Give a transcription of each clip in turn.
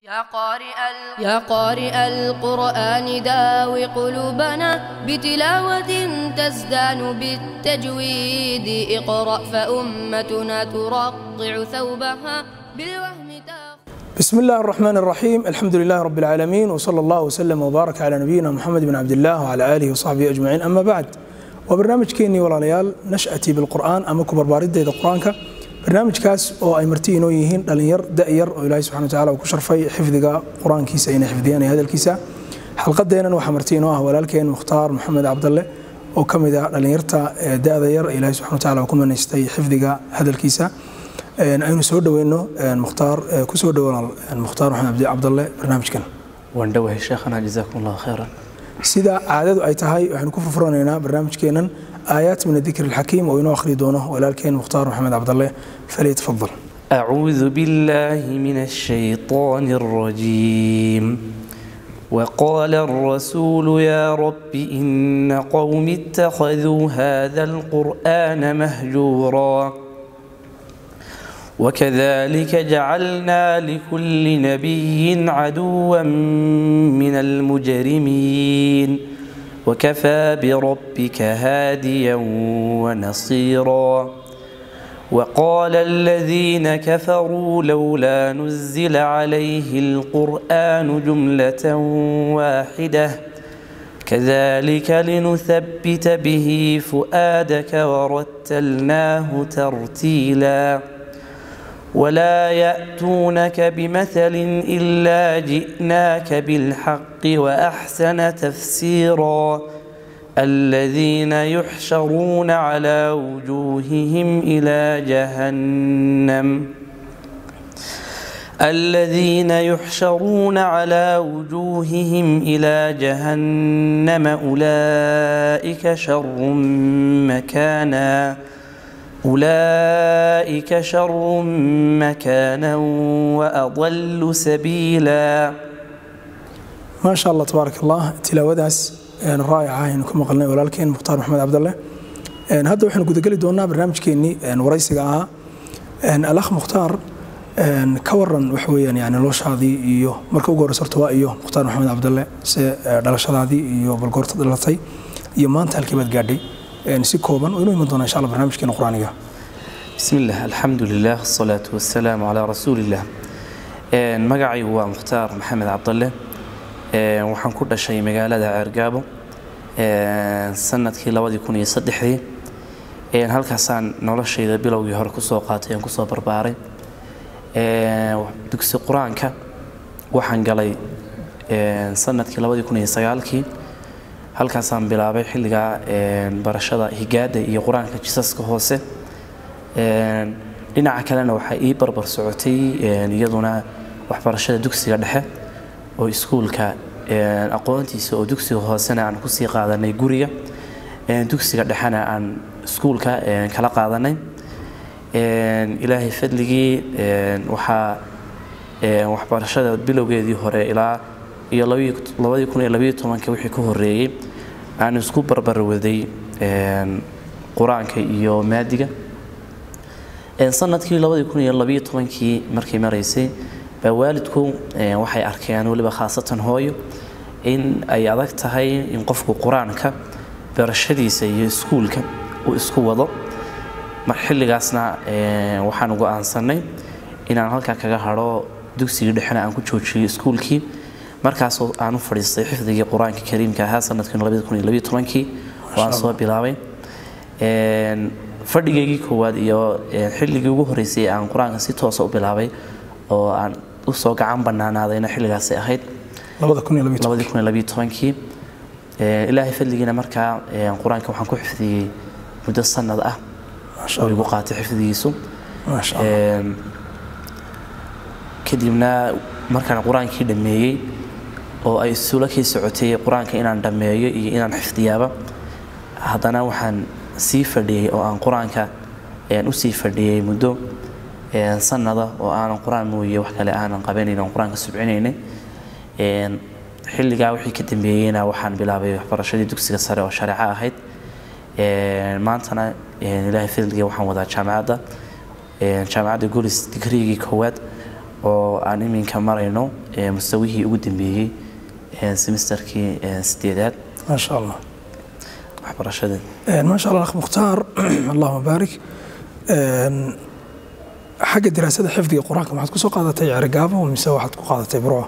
يا قارئ ال... يا قارئ القرآن داوي قلوبنا بتلاوة تزدان بالتجويد اقرأ فأمتنا ترقع ثوبها بالوهم تاخ بسم الله الرحمن الرحيم الحمد لله رب العالمين وصلى الله وسلم وبارك على نبينا محمد بن عبد الله وعلى آله وصحبه أجمعين أما بعد وبرنامجكeenii walaalayaal nash'atii bilqur'aan ama ku barbaaridayda qur-aanka barnaamijkaas oo ay marti inoo yihiin dhalinyar da'yar oo ilaahay subxana watacaala uu ku sharfay xifdiga qur-aankiisa inay xifdiyaan iyo hadalkiisa xalqadeennan waxaa marti inoo ah walaalkeen mukhtaar maxamed cabdalle oo ka mid ah dhalinyarta da'da yar ee ilaahay subxana watacaala uu ku manaystay xifdiga hadalkiisa aynu soo dhoweyno mukhtaar kusoo dhowaan mukhtaar maxamed cabdalle barnaamijkan waan dhowahay sheekhana jazaakum allahu khayran sida caadadu ay tahay waxaynu ku furfuranaynaa barnaamijkeennan aayaat min adikr alxakiim oo inoo akhri doono walaalkeen mukhtaar maxamed cabdalle falyatafadal أعوذ بالله من الشيطان الرجيم وقال الرسول يا رب إن قوم اتخذوا هذا القرآن مهجورا وكذلك جعلنا لكل نبي عدوا من المجرمين وكفى بربك هاديا ونصيرا وقال الذين كفروا لولا نزل عليه القرآن جملة واحدة كذلك لنثبت به فؤادك ورتلناه ترتيلاً ولا يأتونك بمثل إلا جئناك بالحق وأحسن تفسيرا الذين يحشرون على وجوههم إلى جهنم الذين يحشرون على وجوههم إلى جهنم أولئك شر مكاناً أولئك شر مكانا وأضل سبيلا ما شاء الله تبارك الله tilaawadaas raayaca aynu ka maqalnay walaalkeen mukhtaar maxamed cabdalle hadda waxaynu gudageli doonaa barnaamijkeenii waraysiga ahaa alakh mukhtaar ka waran waxa weeyaan yani noloshaadii iyo marka ugu horeysa horta waa iyo mukhtaar maxamed cabdalle se dhalashadaadii iyo balgoorta dhalatay iyo maanta halkii baad gaadhay si kooban oo inoo iman doona insha allah barnaamijkeena qur-aaniga بسم الله الحمد لله الصلاة والسلام على رسول الله magacaygu waa mukhtaar maxamed cabdalle waxaan ku dhashay magaalada ceergaabo sanadkii labadii kun iyo saddexdii halkaasaan noloshayda bilowgii hore kusoo qaatay aan kusoo barbaaray dugsi qur-aanka waxaan galay sanadkii labadii kun iyo sagaalkii halkaasaan bilaabay xilligaa barashada higaada iyo qur-aanka jisaska hoose dhinaca kalena waxaa ii barbar socotay iyaduna waxbarashada dugsiga dhexe oo iskuulka aqoontiisa oo dugsiga hoosena aan kusii qaadanay guriga dugsiga dhexena aan iskuulka kala qaadanay ilaahay fadligii waxaa waxbarashada bilowgeedii hore ilaa iyo labadii kun iyo labayo tobanka wixii ka horeeyey aan isku barbarwaday qur-aanka iyo maadiga sanadkii labadii kun iyo labayo tobankii markay maraysay baa waalidku waxay arkeen weliba khaasatan hooyo in ay adag tahay in qofku qur-aanka barashadiisa iyo iskuulka uu isku wado xilligaasna waxaan go-aansanay inaan halkaa kaga hadho dugsigii dhexena aan ku joojiyay iskuulkii markaasoo aan u fadhiistay xifdigii qur-aanka kariimka ahaa sanadkii labadi kun iyo labiyo tobankii oo aan soo bilaabay fadhigeygii koowaad iyo xilligii ugu horreysay aan qur-aanka si toosa u bilaabay oo aan usoo gacan banaanaadayna xilligaasay ahayd labadii kun iyo labiyo tobankii ilaahay fadligiina markaa qur-aanka waxaan ku xifdiyey muddo sanad ah oo igu qaatay xifdigiisu kadibna markaan qur-aankii dhammeeyey oo ay isula kii socotay qur-aanka inaan dhammeeyo iyo inaan xifdiyaaba haddana waxaan sii fadhiyey oo aan qur-aanka usii fadhiyey muddo sanada oo aanan qur-aan mooye wax kale aanan qabanayn oon qur-aanka subcinaynay xilligaa wixii ka dambeeyeyna waxaan bilaabay waxbarashadii dugsiga sare oo shareeco ahayd maantana ilaahay fadligii waxaan wadaa jaamacadda jaamacadda golis digrigii koowaad oo aan iminka marayno mustawihii ugu dambeeyey semesterkii sideedaad maasha allah waxbarashada maasha allah akh mukhtaar allahuma baarik xagga diraasada xifdiga qur-aanka maxaad ku soo qaadatay cerigaabo mise waxaad ku qaadatay burco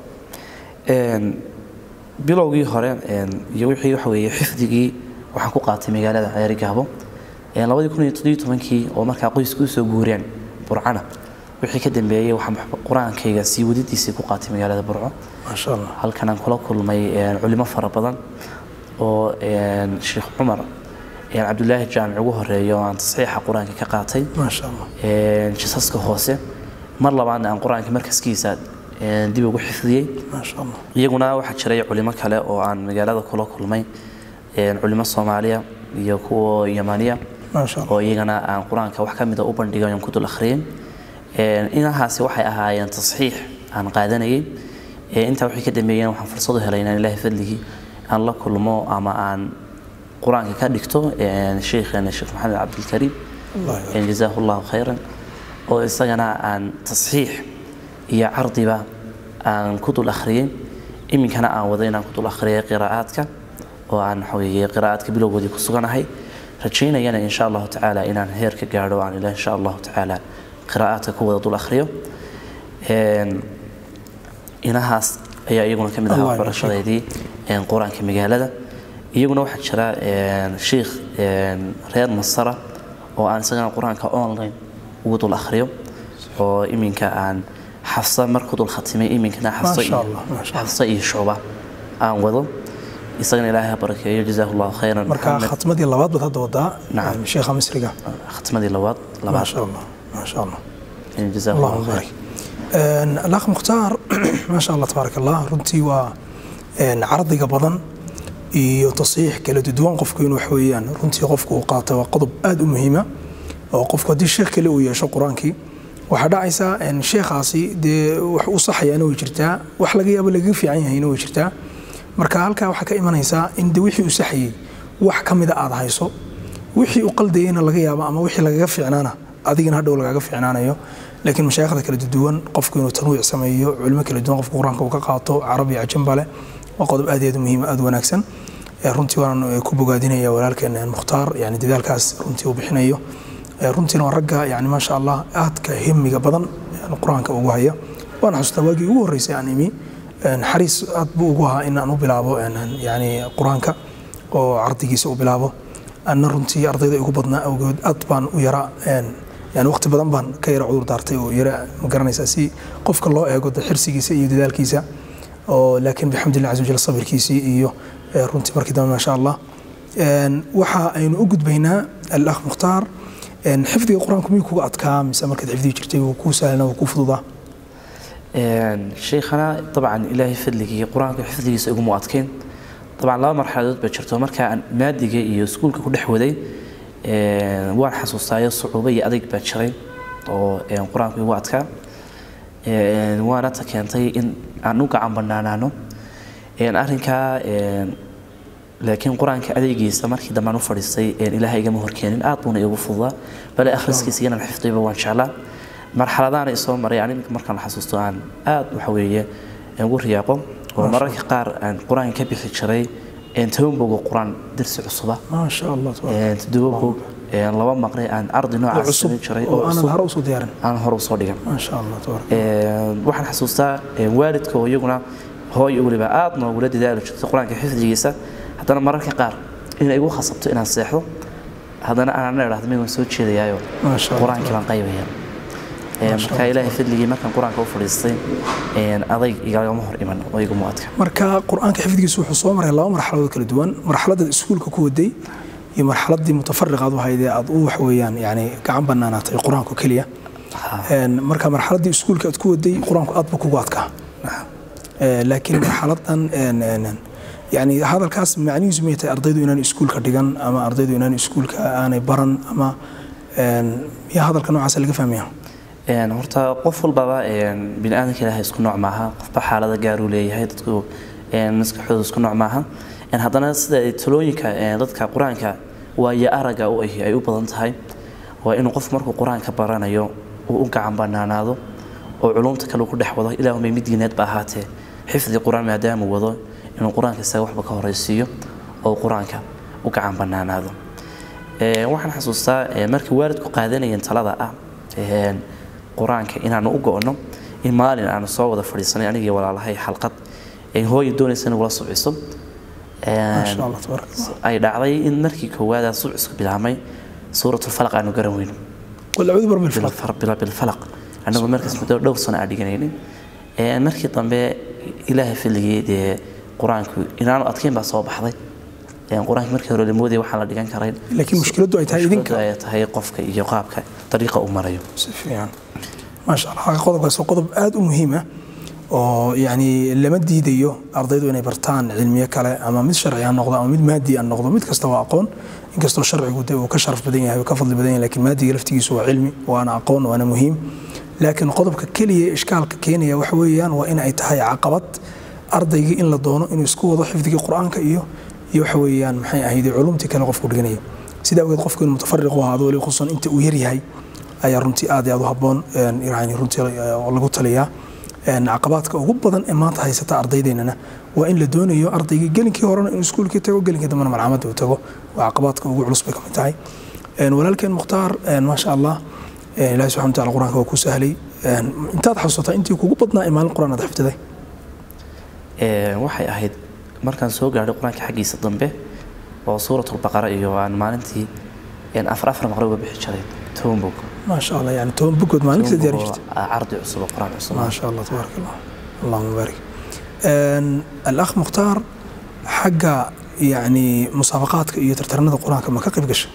bilowgii hore iyo wixii waxa weeye xifdigii waxaan ku qaatay magaalada ceerigaabo labadii kun iyo toddobiyo tobankii oo markaa qoysku usoo guureen burcana wixii ka dambeeyey waxaan qur-aankayga sii wadidiisii ku qaatay magaalada burco maasha allah halkan aan kula kulmay culimo fara badan oo sheekh cumar cabdulaahi jaamic ugu horeeyo aan tasxiixa qur-aanka ka qaatay maasha allah jisaska hoose mar labaadna aan qur-aanka markaskiisa dib ugu xifdiyey maasha allah iyaguna waxaa jiray culimo kale oo aan magaalada kula kulmay culimo soomaaliya iyo kuwa yamaniya maasha allah oo iyagana aan qur-aanka wax ka mida u bandhigay aan ku dul akhriyey inahaasi waxay ahaayeen tasxiix aan qaadanayay intaa wixii ka dambeeyeen waxaan fursad u helay inaan ilaahay fadligii aan la kulmo ama aan qur-aanka ka dhigto sheekheena sheekh maxamed cabdilkariim allah jazaahu llahu khayran oo isagana aan tasxiix iyo cardiba aan ku dul akhriyey iminkana aan wado inaan ku dul akhriyay qiraa'aadka oo aan waxaweeye qiraa'aadka bilowgoodii ku suganahay rajaynayana insha allahu tacaala inaan heer ka gaadho aan ila insha allahu tacaala qiraa'aadka ku wada dul akhriyo inahaas ayaa iyaguna ka mid ahaa Allah waxbarashadeydii qur-aanka magaalada iyaguna waxaa jira sheikh reer masara oo aan isagana qur-aanka online ugu dul akhriyo oo iminka aan xafsa mar ku dul khatimay iminkana xafsa Masha iyo Allah, masha Allah. xafsa iyo shucba aan wado isagana ilaahay ha barakeeyo jazaahu llahu khayran marka Maxamed. khatmadii labaad baad hadda wadaa Nacam. sheekha misriga khatmadii labaad labaad maasha allah maasha allah jazaahu اللهم llahu khayr بارك الاخ مختار ما شاء الله تبارك الله runtii waa cardiga badan iyo tasiix kala duwan qofku inuu wax weeyaan runtii qofku uu qaato waa qodob aad u muhiima oo qofku haddii sheekh kale uu yeesho qur-aankii waxaa dhacaysaa sheekhaasi dee wax u saxayaana way jirtaa wax laga yaabo lagaga fiican yahayna way jirtaa marka halkaa waxaa ka imanaysaa in de wixii uu saxayey wax ka mida aad hayso wixii uu qaldayeyna laga yaabo ama wixii lagaga fiicnaana adigana hadhow lagaga fiicnaanayo laakiin mashaayikhda kala duwan qofku inuu tanwiic sameeyo culimo kala duwan qofku qur-aanka uu ka qaato carabi cajamba leh waa qodob aad iyo aad u muhiim aad u wanaagsan Eh, runtii waan eh, ku bogaadinaya walaalkeena mukhtaar yani dadaalkaas runtii uu bixinayo Eh, runtiina waa ragga yani maasha allah aadka himiga badan yani qur-aanka ugu haya waana xasuustaa waagii ugu horreysay aan imi eh, naxariis aad buu ugu ahaa in aan u bilaabo eh, yani qur-aanka oo cardigiisa u bilaabo anna runtii ardayda igu badnaa awgeed aad baan u yaraa yani waqti badan baan ka yara cudur daartay oo yara ma garanaysaa si qofka loo eego de xirsigiisa iyo dadaalkiisa oo laakiin bixamdillah caza wajal sabirkiisii iyo eh, runtii markii dambe maasha allah En, waxa aynu u gudbaynaa alakh mukhtaar en, xifdiga qur-aanku miyuu kuga adkaa mise markaad xifdihi jirtay wuu kuu sahlana wuu kuu fududaa sheikhana dabcan ilaahay fadligii qur-aanka xifdigiisa iguma adkeyn dabcan laba marxaladood baa jirto marka aan maadiga iyo iskuulka ku dhex waday waan xasuustaayo sucuubo iyo adayg baa jiray oo qur-aanku igu adkaa waana ta keentay in aan u gacan banaanaano arrinkaa laakiin qur-aanka adeygiisa markii dambe aan u fadhiistay ilaahay igama horkeenin aad buuna igu fududaa bale akhriskiisa inaan xifdiyba waan jeclaa marxaladaana isoo maray aan iminka markaan xasuusto aan aad waxa weeye ugu riyaaqo oo mararka qaar aan qur-aan ka bixi jiray toban bogo qur-aan darsi cusuba maasha allah tabaaraka toddoba bog laba maqre aan ardi noocaas cusub samayn jiray oo oo aanan cusub hore usoo diyaarin aan hore usoo dhigan maasha allah tabaaraka waxaan xasuustaa waalidka oo iyaguna hooyo weliba aad noogula dadaali jirtay qur-aanka xifdigiisa haddana mararka qaar inay igu khasabto inaan seexdo haddana aanana idhahdo may waan soo jeedayaayo maasha allah qur-aankii baan qaybaya marka ilaahay fadligii markaan qur-aanka u fadhiistay adayg igagama hor iman oo iguma adka marka qur-aanka xifdigiisu wuxuu soo maray laba marxaladood kala duwan marxaladaad iskuulka ku waday iyo marxaladii mutafariqaad u haydee aad u wax weeyaan yani gacan banaanaatay qur-aanku keliya Een, marka marxaladii iskuulka aad ku waday qur-aanku aad buu kugu adkaa Ee, laakiin marxaladan een, een, een, yani hadalkaas macnihiisu may tahay ardaydu inaan iskuulka dhigan ama ardaydu inaan iskuulka aanay baran ama een, ya hadalka noocaasa laga fahmaya Een, horta qof walbaba een, bini aadamka ilaahay isku nooc maaha qofba xaalada gaaruu leeyahay dadku een, maskaxdooda isku nooc maaha Een, haddana sida ay talooyinka een, dadka qur-aanka waayo araga u ahi ay u badan tahay waa inuu qof markuu qur-aanka baranayo uu u gacan banaanaado oo culumta kale uu ku dhex wado ilaahumay mid diineed ba ahaatee xifdi qur-aan maadaamuu wado inuu qur-aanka isaga waxba ka horeysiiyo oo qur-aanka u gacan banaanaado waxaan xasuustaa markii waalidku qaadanayeen talada ah qur-aanka inaanu u go-no in maalin aanu soo wada fadhiisanay anigii walaalahay xalqad hooya doonaysa inuu la subciso ay dhacday in markii koowaad subcisku bilaabmay suuratulfalaq aanu garan weyno bilfalaq anagoo markaas muddo dhowr sano aan dhiganaynin markii dambe ilaahay filligii dee qur-aanku inaanu adkeyn baa soo baxday qur-aanka markii hore lamoodaya waxaan la dhigan karayn laakiin mushkiladdu ay tahay idinka ay tahay qofka iyo qaabka dariiqa uu marayo si fiican maasha allah qodobkaas waa qodob aada u muhiim ah oo yani lama diidayo ardaydu inay bartaan cilmiyo kale ama mid sharci ha noqdo ama mid maadi ha noqdo mid kasta waa aqoon inkastoo sharcigu de uu ka sharaf badan yahay ka fadli badan yahay lakiin maadiga laftigiisu waa cilmi waana aqoon waana muhiim laakiin qodobka keliya ishkaalka keenaya waxa weeyaan waa in ay tahay caqabad ardaygii in la doono inuu isku wado xifdigii qur-aanka iyo iyo waxa weeyaan maxay ahayd culumtii kale qofku dhiganaya sidaa awgeed qofku inuu mutafariq u ahaado wali khususan inta uu yaryahay ayaa runtii aad iyo aad u habboon yani runtii lagu taliyaa caqabaadka ugu badan ee maanta haysata ardaydeennana waa in la doonayo ardaygii gelinkii horena inuu iskuulkii tago gelinkii dambena malcamadda uu tago waa caqabaadka ugu culus bay ka mid tahay walaalkeen mukhtaar maasha allah ilahi subxana wataala qur-aanka waa ku sahlay intaad xasuusataa intii kugu badnaa ee maalin qur-aan aad xifdiday waxay ahayd markaan soo gaadhay qur-aanka xaggiisa dambe oo suuratulbaqara iyo aan maalintii afar afar maqre uga bixi jiray toban bog maasha allah yani toban bogood maalin kasta diyaari jirtay cardi cusub oo qur-aan cusub ما شاء الله تبارك الله اللهم بارك آن، الأخ مختار حق يعني مسابقاتك iyo tartaranada quraanka ma ka qayb gashay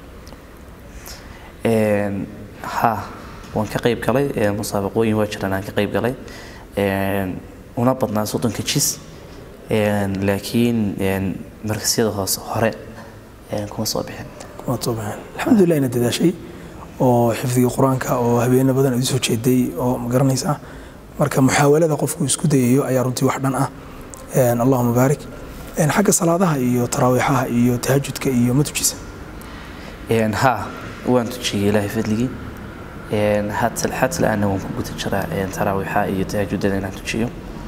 Een, ha waan ka qayb galay ee, musaabaqooyin waa jiraan aan ka qayb galay Een, una badnaa soddonka jis Een, laakiin een, markasyada hoose hore een, kuma soo bixin waa toobaan alxamdulilah ina dadaashay oo xifdiga qur-aanka oo habeeno badan aad soo jeeday oo ma garanaysaa marka muxaawalada qofku isku dayayo ayaa runtii wax dhan ah Een, allahuma baarik Een, xagga salaadaha iyo taraawiixaha iyo tahajudka iyo ma tujisa Een, ha waan tujiyey ilaahay fadligii Een, hatal hatal ana waan ku guda jiraa een, taraawiixa iyo tahajudada inaan tujiyo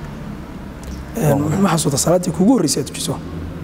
Een, ma xasuuta salaaddii kugu horreysay aad tujiso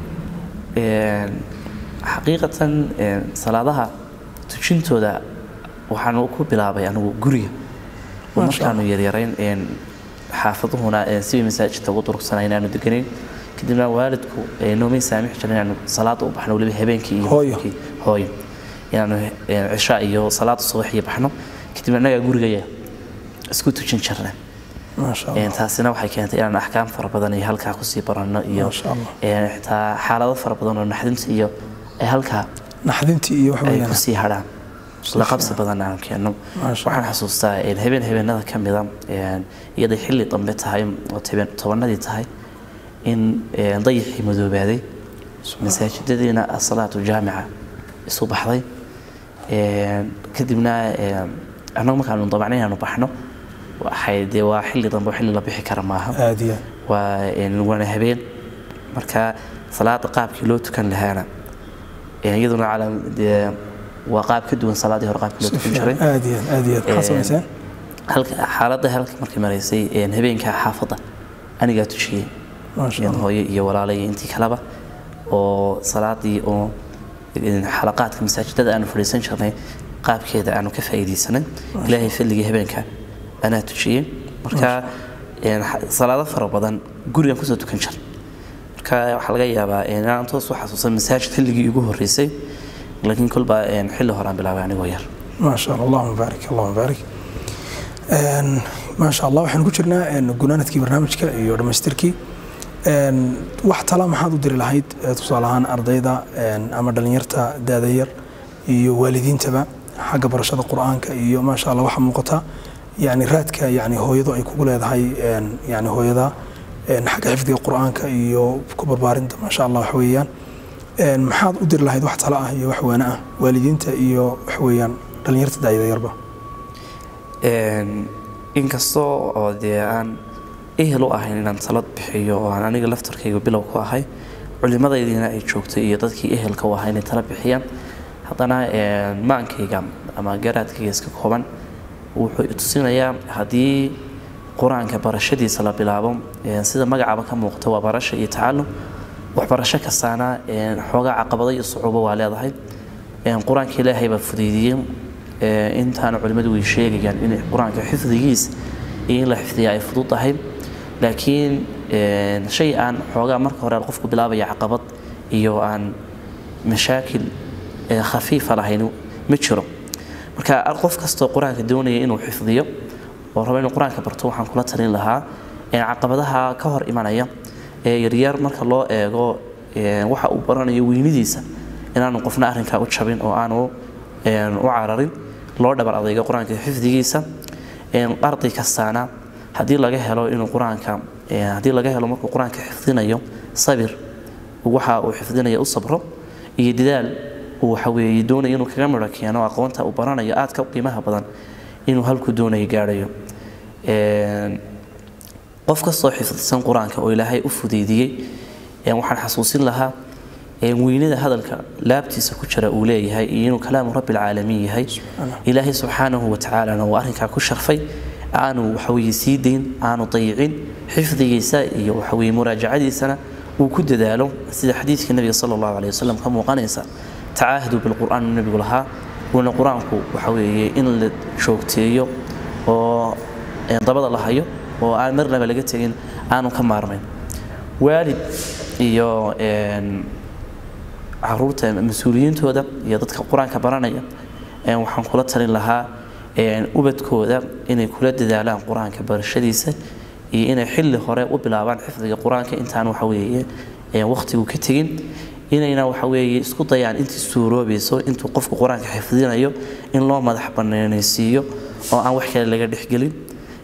Een, xaqiiqatan een, salaadaha tujintooda waxaan ku bilaabay anigu guriga oo Masha markaanu yaryarayn een, xaafaduhuna een, sidii masaajidka ugu durugsanay inaanu deganayn kadibna waalidku ee, noomay saamix jirin inaanu salaada u baxno weliba habeenkii iyo Hooyo. habeenkii. hooyo inaanu een, cishaa iyo salaada subax iyo baxno kadibna annagaa gurigaya isku tujin jirna maasha allah Een, taasina waxay keentay inaan axkaam fara badan iyo halkaa kusii baranno iyo Masha Allah. een, xitaa xaalado fara badan oo naxdinta iyo ay halkaa naxdintii iyo wax ay weeyaan kusii hadhaan la qabsi badan aan keenno Masha waxaan xasuustaa een, habeen habeenada ka mida een, iyaday xilli dambe tahay oo toban- tobanadii tahay in een, dayixii madoobaaday masaajidadiina asalaatu jaamica isu baxday Een, kadibna een, annagu markaanu dabacnay inaanu baxno waxay dee waa xilli dambe oo xilli la bixi kara maaha aad iyo aad waa een, waana habeen marka salaada qaabkii loo tukan lahaana een, iyaduna cala dee waa qaab ka duwan salaadii hore qaabkii loo si tukan jiray fiican aad iyo aad aad iyo aad maxaad samayseen halka xaaladda halka markay maraysay een, habeenka xaafadda anigaa tujiyey maasha een, allah hooyo iyo walaalay iyo intii kaleba oo salaadii oo een, xalaqaadka masaajidada aanu fadhiisan jirnay qaabkeeda aanu ka faa'iidaysanay ilaahay fadligii habeenka anaa tujiyey marka een, xa- salaado fara badan gurigan kusoo tukan jir marka waxaa laga yaabaa een, inaan toos u xasuusan masaajid xilligii igu horreysay laakiin kolba een, xilli hore aan bilaabay anigoo yar ما شاء الله اللهم بارك اللهم بارك Een, ما شاء الله waxaan ku jirnaa een, gunaanadkii barnaamijka iyo dhammaystirkii Een, wax tala maxaad u diri lahayd ee tusaale ahaan ardayda een, ama dhalinyarta daada yar iyo waalidiintaba xagga barashada qur-aanka iyo maasha allah waxaa muuqata yani raadka yani hooyadu ay kugu leedahay een, yani hooyada een, xagga xifdiga qur-aanka iyo ku barbaarinta maasha allah wax weeyaan Een, maxaad u diri lahayd wax tala ah iyo wax waana ah waalidiinta iyo wax weeyaan dhalinyarta daayada yarba Een, inkastoo oo dee aan ehel u ahayn inaan talad bixiyo oo aan aniga laftarkayga bilow ku ahay culimadaydiina ay joogtay iyo dadkii ehelka u ahaa inay tala bixiyaan haddana een, maankayga ama garaadkayga iska kooban wuxuu tusinayaa haddii qur-aanka barashadiisa la bilaabo sida magacaba ka muuqata waa barasha iyo tacalum waxbarasho kastaana xoogaa caqabado iyo sucuubo waa leedahay qur-aanka ilaahay baa fudeydiyey intaana culimmadu way sheegayaan in qur-aanka xifdigiis iyo in la xifdiya ay fudud tahay laakiin shay aan xoogaa marka hore qofku bilaabaya caqabad iyo aan mashaakil khafiifa lahayn ma jiro marka qof kastoo qur-aanka doonaya inuu xifdiyo oo rabo inuu qur-aanka barto waxaan kula talin lahaa caqabadaha ka hor imanaya ee yaryar marka loo eego waxa uu baranayo weynidiisa inaanu qofna arrinkaa u jabin oo aanu u cararin loo dhabar adaygo qur-aanka xifdigiisa arday kastaana haddii laga helo inuu qur-aanka haddii laga helo markuu qur-aanka xifdinayo sabir waxa uu xifdinaya u sabro iyo dadaal uu waxaweeye doonaya inuu kaga midho keeno aqoonta uu baranayo aadka u qiimaha badan inuu halkuu doonayo gaadhayo qof kastoo xifdsan qur-aanka oo ilaahay u fudeydiyey waxaan xasuusin lahaa weynida hadalka laabtiisa ku jira uu leeyahay iyo inuu kalaamu rabbi alcaalamiin yahay ilaahay subxaanahu watacaalana uu arrinkaa ku sharfay aanu waxaweye sii dayn aanu dayicin xifdigiisa iyo waxaweye muraajacadiisana uu ku dadaalo sida xadiidka nebiga sala allahu aleyh wasalam ka muuqanaysa tacaahadu bilqur'aan uu nebigu lahaa wuuna qur-aanku waxa weeye in la joogteeyo oo dabada la hayo oo aan marnaba laga tegin aanu ka maarmayn waalid iyo caruurta mas-uuliyiintooda iyo dadka qur-aanka baranaya waxaan kula talin lahaa ubadkooda inay kula dadaalaan qur-aanka barashadiisa iyo inay xilli hore u bilaabaan xifdiga qur-aanka intaan waxaweeye waqtigu ka tegin inayna waxaweeye isku dayaan intii suuroobayso intuu qofku qur-aanka xifdinayo in loo madax banaanaysiiyo oo aan wax kale laga dhexgelin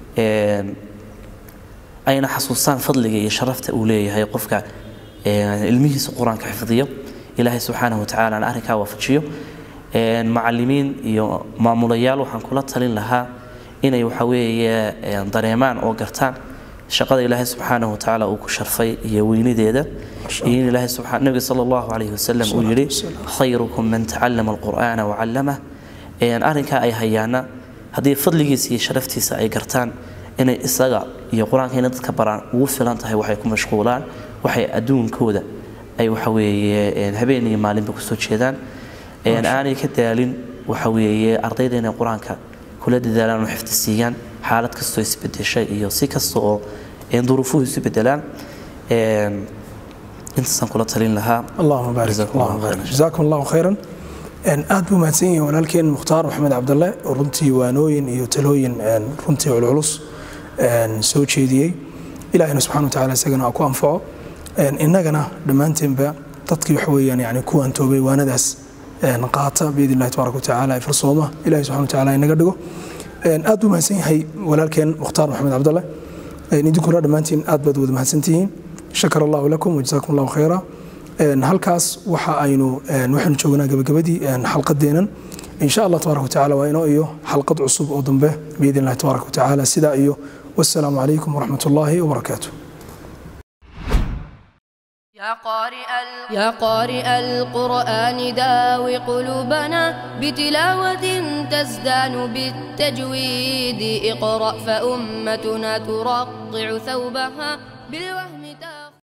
ayna xasuustaan fadliga iyo sharafta uu leeyahay qofka ilmihiisa qur-aanka xifdiyo ilaahay subxaanahu watacaala arrinkaa waafajiyo macalimiin iyo maamulayaal waxaan kula talin lahaa inay waxaweeye dareemaan oo gartaan shaqada ilaahay subxaanahu watacaala uu ku sharfay iyo weynideeda iyo in ilaahay subxaan nabiga sala allahu calayhi wasalam uu yidhi khayrukum man tacallama alqur'aana wacallamah arrinkaa ay hayaana haddii fadligiisa iyo sharaftiisa ay gartaan inay isaga iyo qur-aanka inay dadka baraan ugu filan tahay waxay ku mashquulaan waxay adduunkooda ay waxaweeye habeen iyo maalinba kusoo jeedaan aanay ka daalin waxaweeye ardayda inay qur-aanka kula dadaalaan oo xifdi siiyaan xaalad kastoo isbedesha iyo si kasta oo duruufuhu isu bedelaan intaasaan kula talin lahaa allahuma baarik allahuma baarik jazaakum allahu khayran aad buu mahadsan yihiin walaalkeen mukhtaar maxamed cabdalle oo runtii waanooyin iyo talooyin runtii culculus soo jeediyey ilaahina subxana wa tacala isagana ha ku anfaco innagana dhammaanteenba dadkii wax weeyaan yani kuwaan toobay waanadaas qaata biidn illahi tabaaraka watacaala ee farsooma ilahi subxana wa tacala inaga dhigo aad buu mahadsan yahay walaalkeen mukhtaar maxamed cabdalle idinkuna dhammaantiin aad baad wada mahadsantihiin shakar allahu lakum wajazaakum allahu khayra halkaas waxa aynu waxaynu joognaa gabagabadii xalqadeennan insha allah tabaaraka watacaala waa inoo iyo xalqad cusub oo dambe biidn illahi tabaaraka watacaala sidaa iyo wassalaamu calaykum waraxmat ullaahi wabarakaatu يا قارئ يا قارئ القرآن داوي قلوبنا بتلاوة تزدان بالتجويد اقرأ فأمتنا ترقع ثوبها بالوهم